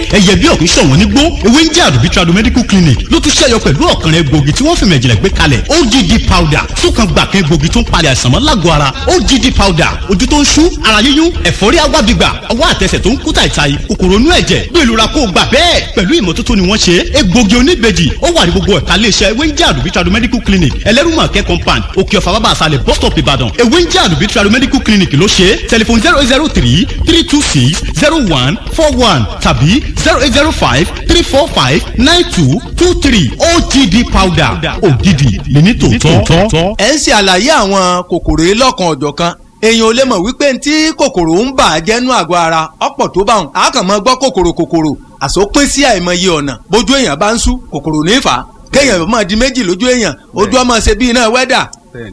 ẹyẹ bí ọ̀kún ṣọ̀wọ́n nígbó ewé ń jẹ́ àdùbí trado medical clinic ló tún ṣẹ́yọ pẹ̀lú ọ̀kan rẹ̀ gbòógì tí wọ́n fi mẹ̀jìlẹ̀ gbé kalẹ̀ OGD powder súnkan gbàkan gbòógì tó ń palẹ̀ àìsàn mọ́ lágọ̀ọ́ ara OGD powder ojú tó ń ṣú ara yíyún ẹ̀fọ́rí agbábígbà ọwọ́ àtẹsẹ̀ tó ń kú tàìtàì kòkòrò inú ẹ̀jẹ̀ bí ìlú ra kó gbà bẹ́ẹ̀ pẹ̀lú ìmọ́tótó ni wọ́n ṣe egbògi oníbejì ó wà ní gbogbo ẹ̀ka iléeṣẹ́ ewé ń jẹ́ àdùbí trado medical clinic ẹlẹ́rùmọ̀kẹ́ compound òkè ọ̀fà bàbá àṣàlẹ̀ bus stop ìbàdàn ewé ń jẹ́ àdùbí trado medical clinic ló ṣe tẹlifon zero zero three three two six zero one four one tàbí zero eight zero five three four five nine two two three OGD powder ògidì lẹ́ni tòótọ́. ẹ ń ṣe àlàyé àwọn kòkòrò yìí lọ́kan ọ̀jọ̀kan èèyàn ò lè mọ̀ wípé tí kòkòrò ń bà á jẹ́nu àgọ́ ara ọ̀pọ̀ tó bá wọn a kàn máa gbọ́ kòkòrò kòkòrò àsopín sí àìmọye ọ̀nà bójú èèyàn bá ń sú kòkòrò ní fà á kéèyàn máa di méjì lójú èèyàn ojú ọmọ ṣe bí iná wẹ́dà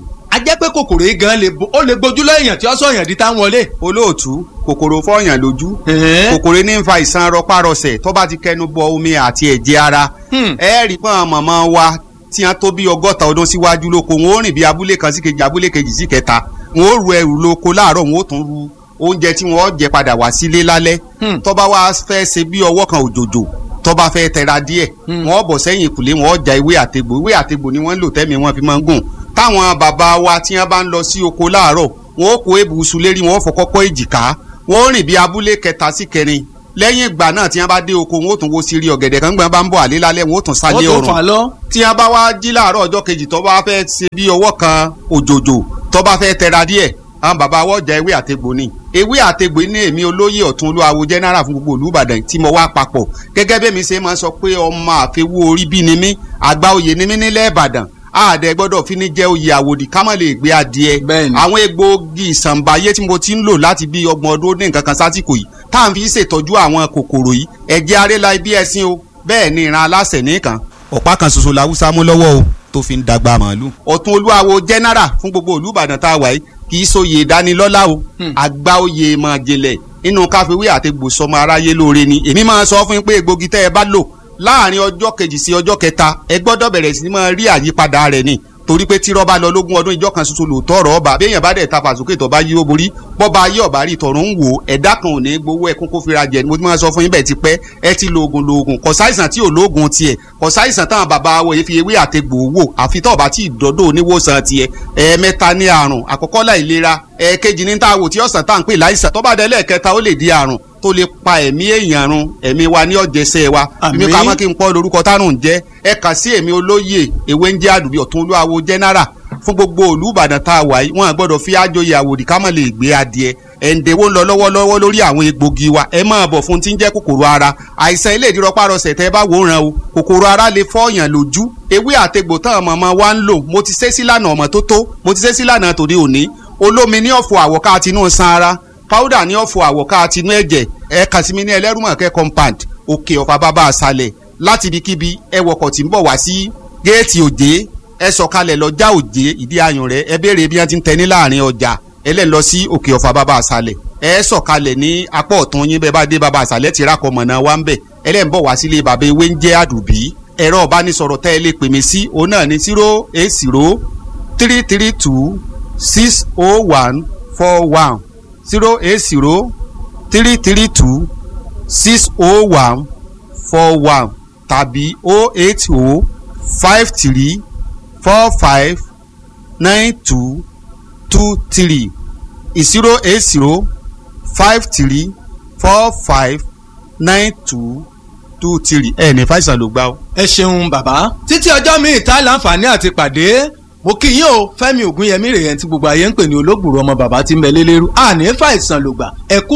a jẹ́ pé kòkòrò yìí gan lè ó lè gbójú lọ́yàn tí ó sọ̀yàn di tá ń wọlé. olóòtú kòkòrò fọyàn lójú kòkòrò ní ń fa ìsan rọpárọsẹ̀ tó bá ti kẹnu bọ omi àti ẹ̀jẹ̀ ara ẹ rí pọ́n mọ̀mọ́ wa tí wọ́n tó bí ọgọ́ta ọdún síwájú lóko wọn ó rìn bí abúlé kan sí kejì abúlé kejì sí kẹta wọn ó ru ẹrù lóko láàárọ̀ wọn ó tún ru oúnjẹ tí wọn jẹ padà wá sílé lálẹ́ tó bá wá fẹ́ ṣe bí ọwọ́ kan òjòjò tó bá fẹ́ tẹra díẹ̀ wọn bọ̀ sẹ́yìn ìkùlé wọn ja ewé àtegbò ewé àtegbò ni wọ́n ń lò tẹ́mi wọn fi máa ń gùn táwọn bàbá wa tí wọ́n bá ń lọ sí oko láàárọ̀ wọn ó kó ebùsùn lérí wọn ó fọ kọ́kọ́ èjìká wọn ó rìn bí abúlé kẹta sí kẹrin lẹ́yìn ìgbà náà tí wọ́n bá dé oko wọn ó tún wo sírí ọ̀gẹ̀dẹ̀ kan gbọ́n bá ń bọ̀ àlé lálẹ́ wọn ó tún sálé ọ̀rùn tí wọ́n bá wá jí láàárọ̀ ọjọ́ kejì tó bá fẹ́ ṣe bí ọwọ́ kan òjòjò tó bá fẹ́ tẹra díẹ̀ àwọn bàbá wọ́n jẹ ewé àtegbò ni ewé àtegbò ní èmi olóyè ọ̀tún olúwawo general fún gbogbo olùbàdàn tí mo wá papọ̀ gẹ́gẹ́ bí mi ṣe máa ń sọ pé ọmọ àfẹwò orí bí ni mí àgbà oyè ni mí nílẹ̀ ìbàdàn àdẹ gbọ́dọ̀ fi ní jẹ́ oyè àwòdì ká má lè gbé adìẹ àwọn egbòogi ìsànbáyé tí mo ti ń lò láti bí ọgbọ̀n ọdún ní nǹkan kan sásìkò yìí tá à ń fi ṣètọ́jú àwọn kòkòrò yìí ẹ̀jẹ̀ arẹ́la ibi ẹ̀sìn o bẹ́ẹ̀ ni ìran aláṣẹ nìkan ọ̀pá kan ṣoṣo làwùsá mú lọ́wọ́ o tó fi ń dàgbà màálù. ọ̀tún olúwawo general fún gbogbo olùbàdàn tá a wà yìí kì í sóye ìdánilọ́lá o àgbà oyè mọ̀jẹ̀lẹ̀ inú káfíwé àti gbòsọmọ aráyé lóore ni èmi máa sọ fún yín pé egbògi tẹ́ ẹ bá lò láàrin ọjọ́ kejì sí ọjọ́ kẹta ẹ gbọ́dọ̀ bẹ̀rẹ̀ sí máa rí àyípadà rẹ̀ ni torí pé tí rọ́bà lọ lógún ọdún ìjọ kan ṣoṣo lòótọ́ ọ̀rọ̀ ọba béèyàn bá dẹ̀ ta fàsókè tó bá yí ó borí bọ́ba ayé ọ̀bá rí tọ̀run ń wò ẹ̀dá kan ò ní gbowó ẹkún kó fira jẹ mo ti máa sọ fún yín bẹ́ẹ̀ ti pẹ́ ẹ ti lo oògùn lo oògùn kò sáìsàn tí ò lóògùn tiẹ̀ kò sáìsàn táwọn bàbá wo fi ewé àtegbò wò àfi tó bá tí ìdọ́dọ̀ oníwòsàn tiẹ̀ ẹ̀ẹ̀mẹ́ta ní àrùn àkọ́kọ́ láìlera ẹ̀ẹ̀kejì ní tá a wò tí ọ̀sán tá à ń pè láìsàn tó bá dé lẹ́ẹ̀kẹta ó lè di àrùn tó lè pa ẹ̀mí èèyàn run ẹ̀mí wa ní ọ̀jẹ̀sẹ̀ wa bí mi kà mọ́ kí n pọ́ lórúkọ tárùn jẹ́ ẹ kà sí èmi olóyè ewé ń jẹ́ àdùbí ọ̀tún olúwawo jẹ́nẹ́rà fún gbogbo olùbàdàn tá a wà yìí wọn gbọ́dọ̀ fi àjòyè àwòdì ká má lè gbé adìẹ ẹ̀ǹdẹ̀wó ń lọ lọ́wọ́lọ́wọ́ lórí àwọn egbògi wa ẹ máa bọ̀ fún tí ń jẹ́ kòkòrò ara àìsàn ilé ìdírọ́párọsẹ̀ tẹ́ bá wò ràn o kòkòrò ara lè fọ́ọ̀yàn lójú ewé àtegbò tán mọ̀mọ́ wa ń lò mo ti ṣe sílànà ọmọ tó tó mo ti ṣe sílànà tòde òní olómi ní ọ̀fọ̀ àwọ̀ká àtinú san ara powder ní ọ̀fọ̀ àwọ̀ká àtinú ẹ̀jẹ̀ ẹ kàn sí mi ní ẹlẹ́rùmọ̀kẹ́ compound òkè ọ̀fà bàbá àṣàlẹ̀ láti ibikíbi ẹ wọkọ̀ tí ń bọ̀ wá sí géètì òjé ẹ sọ̀kalẹ̀ lọ́jà òjé ìdí ayùn rẹ̀ ẹ béèrè bí wọ́n ti ń tẹ ní láàrin ọjà ẹ lẹ́ lọ sí òkè ọ̀fà bàbá àṣàlẹ̀ ẹ sọ̀kalẹ̀ ní apá ọ̀tún yín bẹ́ẹ̀ bá dé bàbá àṣàlẹ̀ ti rákọ̀ mọ̀nà wa ń bẹ̀ ẹ lẹ́ ń bọ̀ wá sílé bàbá ewé ń jẹ́ àdùbí ẹ̀rọ ìbánisọ̀rọ̀ tẹ́ ẹ lè pè mí sí òun náà ní zero eight zero three three two six oh one four one zero eight zero three three two six oh one four one tàbí oh eight oh five three four five nine two two three zero eight zero five three four five nine two two three ẹ ní fàìsàn ló gbá o. ẹ ṣeun bàbá títí ọjọ́ míì tá láǹfààní àti pàdé mo kí yín o Fẹ́mi Ògúnyẹmí rèé tí gbogbo ayé ń pè ní olóògbòrò ọmọ bàbá tí ń bẹ lélẹ́rú àní fàìsàn lògbà ẹ̀kú